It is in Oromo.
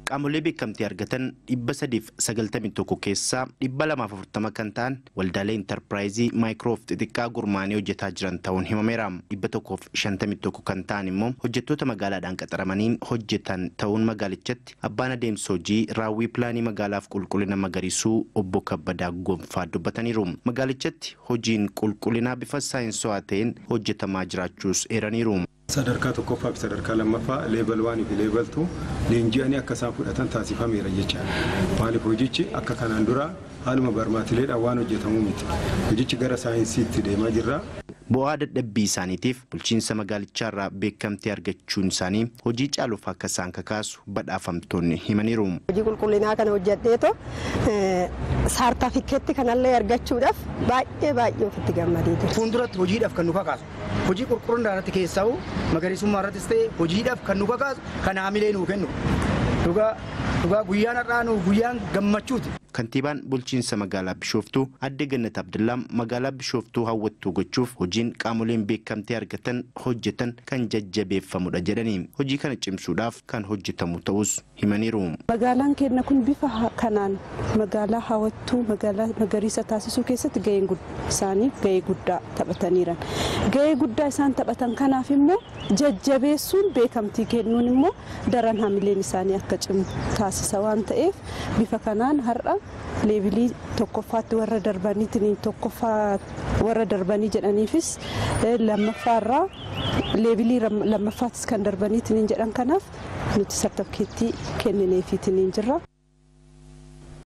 qaamolee beekamtii argatan dhibba sadiif sagaltamii tokko keessaa dhibba lamaaf afurtama kan ta'an waldaalee intarpiraayizii maayikiroof xixiqqaa gurmaanii hojjetaa jiran ta'uun himameera. dhibba tokkoof shantamii tokko kan ta'an immoo hojjettoota magaalaadhaan qaxaramanii hojjetan ta'uun magaalichatti abbaan adeemsa hojii raawwii pilaanii magaalaaf qulqullina magariisuu obbo Kabbadaa Gonfaa dubbataniiru. Magaalichatti hojiin qulqullinaa bifa saayinsawaa ta'een hojjetamaa jiraachuus eeraniiru. sadarkaa tokkoffaa fi sadarkaa lammaffaa leebal waanii fi leebal tuu leenji'anii akka isaan fudhatan taasifameera jechaadha. Maaliif hojichi akka kanaan dura haaluma barmaatileedhaan waan hojjetamuu miti. Hojichi gara saayinsiitti deemaa jirra. Bu'aa dadhabbii isaaniitiif bulchiinsa magaalichaarraa beekamtii argachuun isaanii hojii caaluuf akka isaan kakaasu badhaafamtoonni himaniiru. Hojii qulqullinaa kana hojjedheeto saartafikeetti kanallee argachuudhaaf baay'ee baay'ee ofitti gammadee jira. Fuulduratti hojiidhaaf kan nu kakaasu hojii qulqullina irratti keessa'u magariisummaa irrattis ta'e hojiidhaaf kan nu kakaasu kan haamilee nuu kennu. Dhugaa dhugaa guyyaan har'aa nu guyyaan gammachuuti. Kantiibaan bulchiinsa magaalaa Bishooftuu adde Gannat Abdullaa magaalaa Bishooftuu hawwattuu gochuuf hojiin qaamoleen beekamtii argatan hojjetan kan jajjabeeffamudha jedhanii hojii kana cimsuudhaaf kan hojjetamu ta'us himaniiru. Magaalaan keenya kun bifa kanaan magaalaa hawwattuu magaalaa magariisa taasisuu keessatti gaheen isaanii gahee guddaa taphataniiran. Gahee guddaa isaan taphatan kanaaf immoo jajjabeessuun beekamtii kennuun immoo daran hamileen isaanii akka cimu taasisa waan ta'eef bifa kanaan har'a leebilii tokkoffaatti warra darbanii tokkoffaa warra darbanii jedhaniifis lammaffaarraa leebilii lammaffaattis kan darbanii jedhan kanaaf nuti sartifikeettii kennineefiitiin jirra.